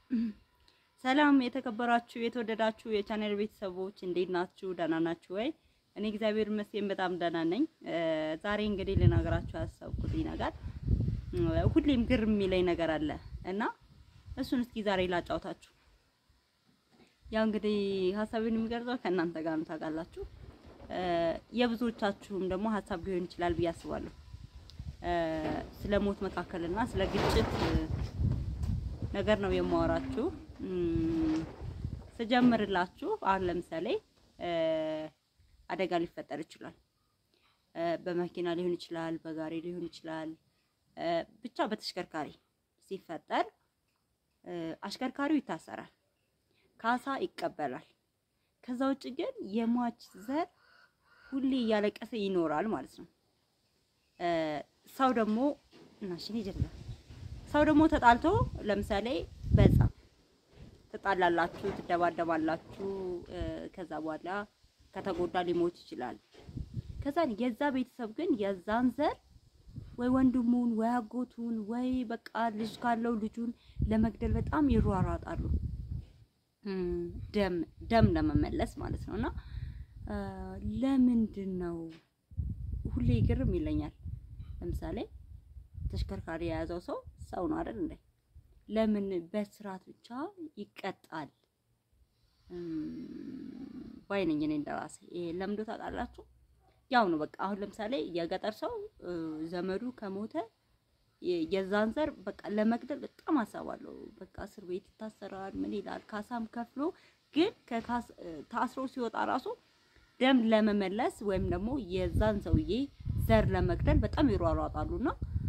ሰላም የተከበራችሁ የተወደዳችሁ የቻናል ቤተሰቦች እንዴት ናችሁ? ደህና ናችሁ ወይ? እኔ እግዚአብሔር ይመስገን በጣም ደህና ነኝ። ዛሬ እንግዲህ ልነግራችሁ ያሰብኩት ነገር ሁሌም ግር የሚለኝ ነገር አለ እና እሱን እስኪ ዛሬ ላጫውታችሁ። ያው እንግዲህ ሀሳቤን የሚገልጸው ከእናንተ ጋር ነው ታውቃላችሁ። የብዙዎቻችሁም ደግሞ ሀሳብ ሊሆን ይችላል ብዬ አስባለሁ። ስለ ሞት መካከልና ስለ ግጭት ነገር ነው የማወራችሁ። ስጀምርላችሁ አሁን ለምሳሌ አደጋ ሊፈጠር ይችላል። በመኪና ሊሆን ይችላል፣ በጋሪ ሊሆን ይችላል። ብቻ በተሽከርካሪ ሲፈጠር አሽከርካሪው ይታሰራል፣ ካሳ ይቀበላል። ከዛ ውጭ ግን የሟች ዘር ሁሌ እያለቀሰ ይኖራል ማለት ነው። ሰው ደግሞ እናሽን ይጀላል ሰው ደግሞ ተጣልቶ ለምሳሌ በዛ ትጣላላችሁ፣ ትደባደባላችሁ። ከዛ በኋላ ከተጎዳ ሊሞት ይችላል። ከዛ የዛ ቤተሰብ ግን የዛን ዘር ወይ ወንድሙን ወይ አጎቱን ወይ በቃ ልጅ ካለው ልጁን ለመግደል በጣም ይሯሯጣሉ፣ ደም ደም ለመመለስ ማለት ነው። እና ለምንድን ነው ሁሌ ግርም ይለኛል። ለምሳሌ ተሽከርካሪ የያዘው ሰው ሰው ነው አይደል እንዴ? ለምን በስርዓት ብቻ ይቀጣል? ባይነኝ እኔ እንደራሴ ይሄ ለምዶ ታውቃላችሁ። ያው ነው በቃ አሁን ለምሳሌ የገጠር ሰው ዘመዱ ከሞተ የዛን ዘር በቃ ለመግደል በጣም አሳባለሁ። በቃ እስር ቤት ይታሰራል፣ ምን ይላል፣ ካሳም ከፍሎ ግን ታስሮ ሲወጣ ራሱ ደም ለመመለስ ወይም ደግሞ የዛን ሰውዬ ዘር ለመግደል በጣም ይሯሯጣሉና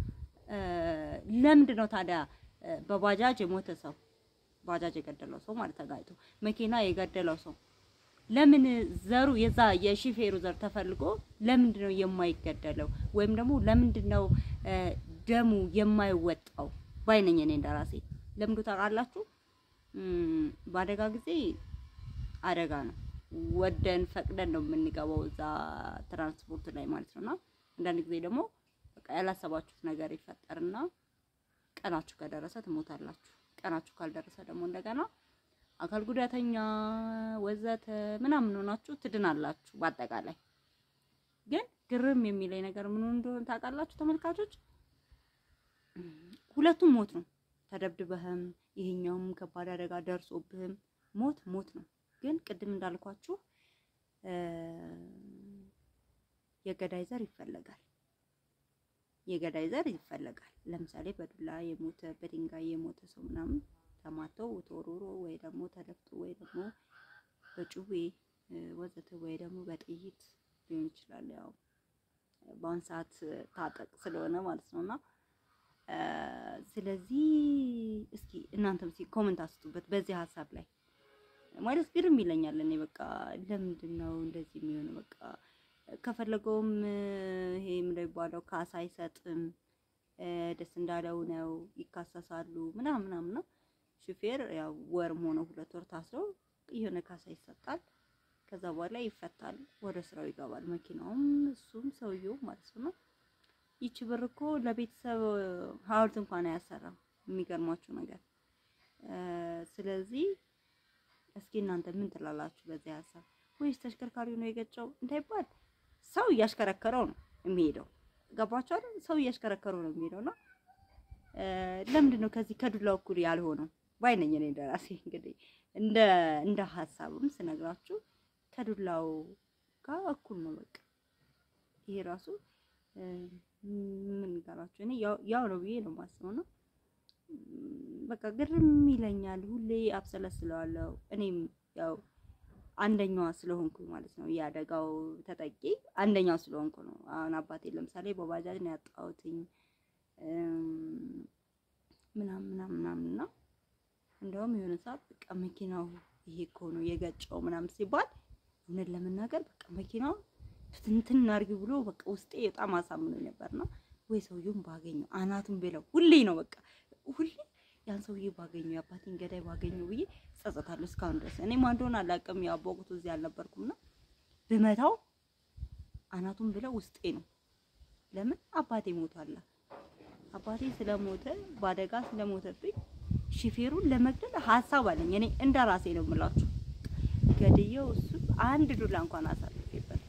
ለምንድን ነው ታዲያ በባጃጅ የሞተ ሰው ባጃጅ የገደለው ሰው ማለት ተጋጭቶ መኪና የገደለው ሰው ለምን ዘሩ የዛ የሺፌሩ ዘር ተፈልጎ ለምንድን ነው የማይገደለው? ወይም ደግሞ ለምንድን ነው ደሙ የማይወጣው? ባይነኝ እኔ እንደራሴ ለምንዱ ታውቃላችሁ? በአደጋ ጊዜ አደጋ ነው ወደን ፈቅደን ነው የምንገባው እዛ ትራንስፖርት ላይ ማለት ነውና አንዳንድ ጊዜ ደግሞ በቃ ያላሰባችሁት ነገር ይፈጠርና ቀናችሁ ከደረሰ ትሞታላችሁ። ቀናችሁ ካልደረሰ ደግሞ እንደገና አካል ጉዳተኛ ወዘተ ምናምን ሆናችሁ ትድናላችሁ። በአጠቃላይ ግን ግርም የሚለኝ ነገር ምን እንደሆነ ታውቃላችሁ ተመልካቾች? ሁለቱም ሞት ነው። ተደብድበህም ይሄኛውም ከባድ አደጋ ደርሶብህም ሞት ሞት ነው። ግን ቅድም እንዳልኳችሁ የገዳይ ዘር ይፈለጋል። የገዳይ ዘር ይፈለጋል። ለምሳሌ በዱላ የሞተ በድንጋይ የሞተ ሰው ምናምን ተማተው ተወርውሮ ወይ ደግሞ ተደፍቶ ወይ ደግሞ በጩቤ ወዘተ ወይ ደግሞ በጥይት ሊሆን ይችላል። ያው በአሁን ሰዓት ታጠቅ ስለሆነ ማለት ነውና ስለዚህ እስኪ እናንተም እስኪ ኮመንት አስጡበት በዚህ ሀሳብ ላይ ማለት ግርም ይለኛል። እኔ በቃ ለምንድን ነው እንደዚህ የሚሆነው? በቃ ከፈለገውም ይሄ ምንድነው የሚባለው ካሳ አይሰጥም። ደስ እንዳለው ነው ይካሰሳሉ ምናምን ምናምን ነው። ሹፌር ያው ወርም ሆነ ሁለት ወር ታስረው የሆነ ካሳ ይሰጣል። ከዛ በኋላ ይፈታል፣ ወደ ስራው ይገባል። መኪናውም እሱም ሰውየው ማለት ነው። ይቺ ብር እኮ ለቤተሰብ ሐውልት እንኳን አያሰራም። የሚገርማችሁ ነገር ስለዚህ እስኪ እናንተ ምን ትላላችሁ በዚህ ሀሳብ? ወይስ ተሽከርካሪው ነው የገጨው እንዳይባል ሰው እያሽከረከረው ነው የሚሄደው። ገባችሁ አይደል? ሰው እያሽከረከረው ነው የሚሄደውና ለምንድን ነው ከዚህ ከዱላው እኩል ያልሆነው? ባይነኝ እኔ እንደራሴ እንግዲህ እንደ እንደ ሀሳብም ስነግራችሁ ከዱላው ጋር እኩል ነው። በቃ ይሄ ራሱ ምን ጋራችሁ እኔ ያው ነው ብዬ ነው የማስበው ነው በቃ ግርም ይለኛል። ሁሌ አብሰለስለዋለሁ። እኔም ያው አንደኛዋ ስለሆንኩ ማለት ነው የአደጋው ተጠቂ አንደኛው ስለሆንኩ ነው። አሁን አባቴ ለምሳሌ በባጃጅ ነው ያጣሁትኝ ምናምን ምናምን ምናምን እና እንደውም የሆነ ሰዓት በቃ መኪናው ይሄ እኮ ነው የገጨው ምናምን ሲባል እውነት ለመናገር በቃ መኪናው ትንትን አድርጊ ብሎ በቃ ውስጤ በጣም አሳምኖ ነበርና ወይ ሰውዬውን ባገኘው አናቱን ብለው ሁሌ ነው በቃ ሁሌ ያን ሰውዬ ባገኘው የአባቴን ገዳይ ባገኘው ብዬ ጸጸታለሁ እስካሁን ድረስ። እኔ ማን እንደሆነ አላውቅም። ያው በወቅቱ እዚህ አልነበርኩምና ብመታው አናቱን ብለው ውስጤ ነው። ለምን አባቴ ሞቷል። አባቴ ስለሞተ በአደጋ ስለሞተብኝ ሹፌሩን ለመግደል ሀሳብ አለኝ። እኔ እንደ ራሴ ነው የምላችሁ። ገድየው እሱ አንድ ዱላ እንኳን አሳልፌበት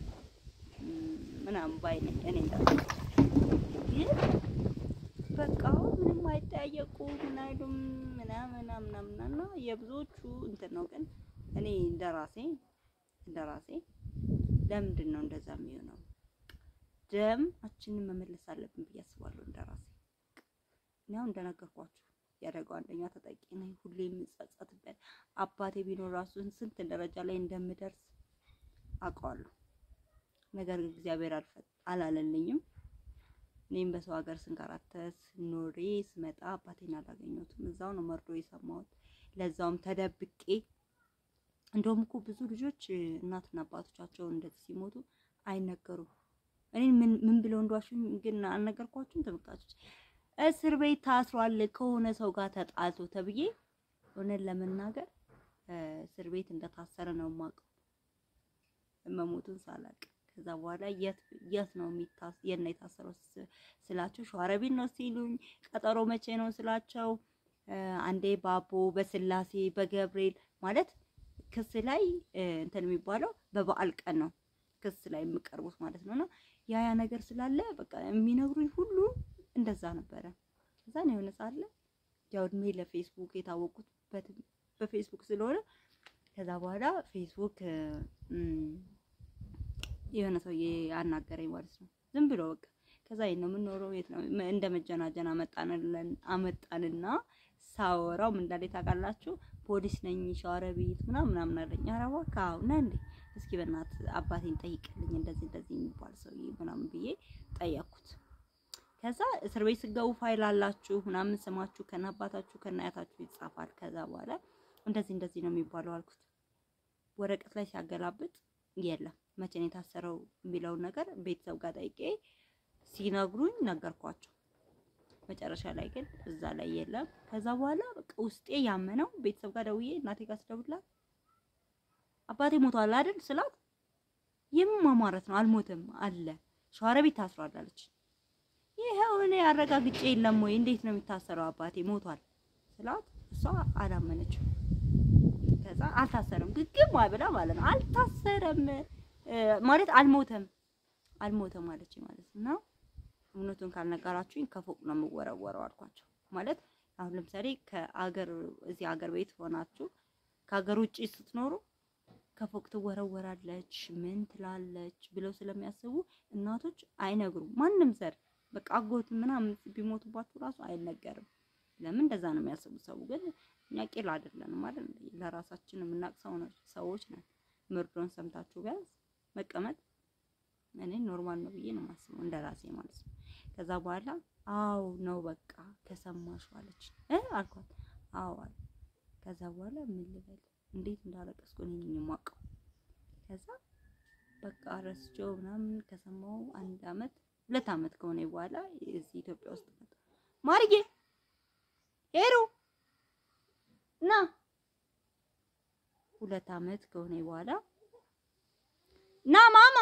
ምናምን ባይ ነኝ እኔ እንደ ግን በቃ አሁን ምንም አይጠያየቁ ምን አይሉም ምናምን ምናምን እና የብዙዎቹ እንትን ነው። ግን እኔ እንደ ራሴ እንደ ራሴ ለምንድን ነው እንደዛ የሚሆነው? ደማችንን መመለስ አለብን ብዬ አስባለሁ። እንደ ራሴ እኔ አሁን እንደነገርኳችሁ ያደረገው አንደኛ ተጠቂ ነኝ። ሁሌ የምጸጸትበት አባቴ ቢኖር ራሱን ስንት ደረጃ ላይ እንደምደርስ አውቀዋለሁ። ነገር ግን እግዚአብሔር አላለልኝም። እኔም በሰው ሀገር ስንከራተት ኖሬ ስመጣ አባቴን አላገኘሁትም። እዛው ነው መርዶ የሰማሁት፣ ለዛውም ተደብቄ። እንደውም እኮ ብዙ ልጆች እናትና አባቶቻቸው እንደዚህ ሲሞቱ አይነገሩም። እኔ ምን ምን ብለው እንደዋሹኝ ግን አልነገርኳችሁም ተመልካቾች። እስር ቤት ታስሯል ከሆነ ሰው ጋር ተጣልቶ ተብዬ እውነት ለመናገር እስር ቤት እንደታሰረ ነው የማውቀው መሞቱን ሳላቅ ከዛ በኋላ የት የት ነው የሚታስ የት ነው የታሰረው ስላቸው ሸዋሮቢት ነው ሲሉኝ፣ ቀጠሮ መቼ ነው ስላቸው አንዴ ባቦ በስላሴ በገብርኤል ማለት ክስ ላይ እንትን የሚባለው በበዓል ቀን ነው ክስ ላይ የሚቀርቡት ማለት ነውና ያ ያ ነገር ስላለ በቃ የሚነግሩኝ ሁሉ እንደዛ ነበረ። ከዛ ነው የሆነ ሳለ ያው እድሜ ለፌስቡክ የታወቁት በፌስቡክ ስለሆነ ከዛ በኋላ ፌስቡክ የሆነ ሰውዬ አናገረኝ ማለት ነው። ዝም ብሎ በቃ ከዛ የት ነው የምንኖረው? የት ነው እንደ መጀናጀን አመጣንልን አመጣንና ሳወራው ምን እንዳለ ታውቃላችሁ? ፖሊስ ነኝ ሸዋሮቢት ምናምን ምናምን አለኝ። ኧረ እባክህ አዎ ነህ እንዴ? እስኪ በእናትህ አባቴን ጠይቅልኝ እንደዚህ እንደዚህ የሚባል ሰውዬ ምናምን ብዬ ጠየቅኩት። ከዛ እስር ቤት ስገቡ ፋይል አላችሁ ምናምን ስማችሁ ከነ አባታችሁ ከነ አያታችሁ ይጻፋል። ከዛ በኋላ እንደዚህ እንደዚህ ነው የሚባለው አልኩት። ወረቀት ላይ ሲያገላብጥ የለም መቼ ነው የታሰረው የሚለውን ነገር ቤተሰብ ጋር ጠይቄ ሲነግሩኝ ነገርኳቸው። መጨረሻ ላይ ግን እዛ ላይ የለም። ከዛ በኋላ በቃ ውስጤ ያመነው ቤተሰብ ጋር ደውዬ እናቴ ጋር ስደውልላት አባቴ ሞቷል አይደል ስላት ይህም ማማረት ነው አልሞትም አለ ሸዋሮቢት ታስሯል አለች። ይኸው እኔ አረጋግጬ የለም ወይ እንዴት ነው የሚታሰረው አባቴ ሞቷል ስላት እሷ አላመነችም። ከዛ አልታሰረም ግግም ብላ ማለት ነው አልታሰረም ማለት አልሞተም አልሞተም አለች ማለት ነው። እውነቱን ካልነገራችሁኝ ከፎቅ ነው የምወረወረው አልኳቸው። ማለት አሁን ለምሳሌ ከአገር እዚህ አገር ቤት ሆናችሁ ከሀገር ውጪ ስትኖሩ ከፎቅ ትወረወራለች ምን ትላለች ብለው ስለሚያስቡ እናቶች አይነግሩም። ማንም ዘር በቃ አጎት ምናምን ቢሞቱባችሁ ራሱ አይነገርም። ለምን እንደዛ ነው የሚያስቡ ሰው ግን እኛ ቂል አይደለንም ማለት ለራሳችን የምናውቅ ሰዎች ነን። ምርዶን ሰምታችሁ ቢያንስ መቀመጥ እኔ ኖርማል ነው ብዬ ነው የማስበው እንደ ራሴ ማለት ነው። ከዛ በኋላ አው ነው በቃ ከሰማሽ አለች እ አልኳት አዎ አለ። ከዛ በኋላ ምን ልበል እንዴት እንዳለቀስኩ እኔ ነኝ የማውቀው። ከዛ በቃ ረስቼው ምናምን ከሰማው አንድ አመት ሁለት አመት ከሆነ በኋላ እዚህ ኢትዮጵያ ውስጥ መጣ ማርዬ ሄሩ ና ሁለት አመት ከሆነ በኋላ ና ማማ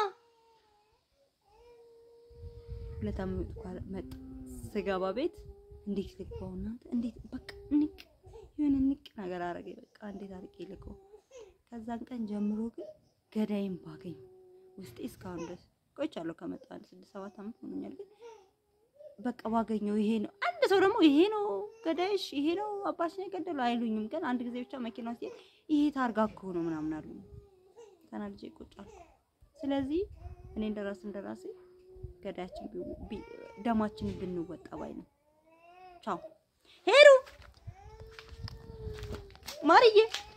ሁለት አመት መጣ። ስገባ ቤት እንዴት ልቀው እናንተ እንዴት በቃ ንቅ የሆነ ንቅ ነገር አረገኝ። በቃ እንዴት አድርጌ ልቀው። ከዛን ቀን ጀምሮ ግን ገዳይም ባገኝ ውስጤ እስካሁን ድረስ ቆይቻለሁ። ከመጣ አንድ ስድስት ሰባት አመት ሆኖኛል። ግን በቃ ባገኘው ይሄ ነው አንድ ሰው ደግሞ ይሄ ነው ገዳይሽ፣ ይሄ ነው አባሽ ነው የገደለው አይሉኝም። ግን አንድ ጊዜ ብቻ መኪና ውስጥ ይሄ ታርጋ እኮ ነው ምናምን አሉኝ። ተናድጄ ቁጭ አልኩ። ስለዚህ እኔ እንደራስ እንደራሴ ገዳያችን ደማችንን ብንወጣ ባይ ነው። ቻው ሄዱ ማርዬ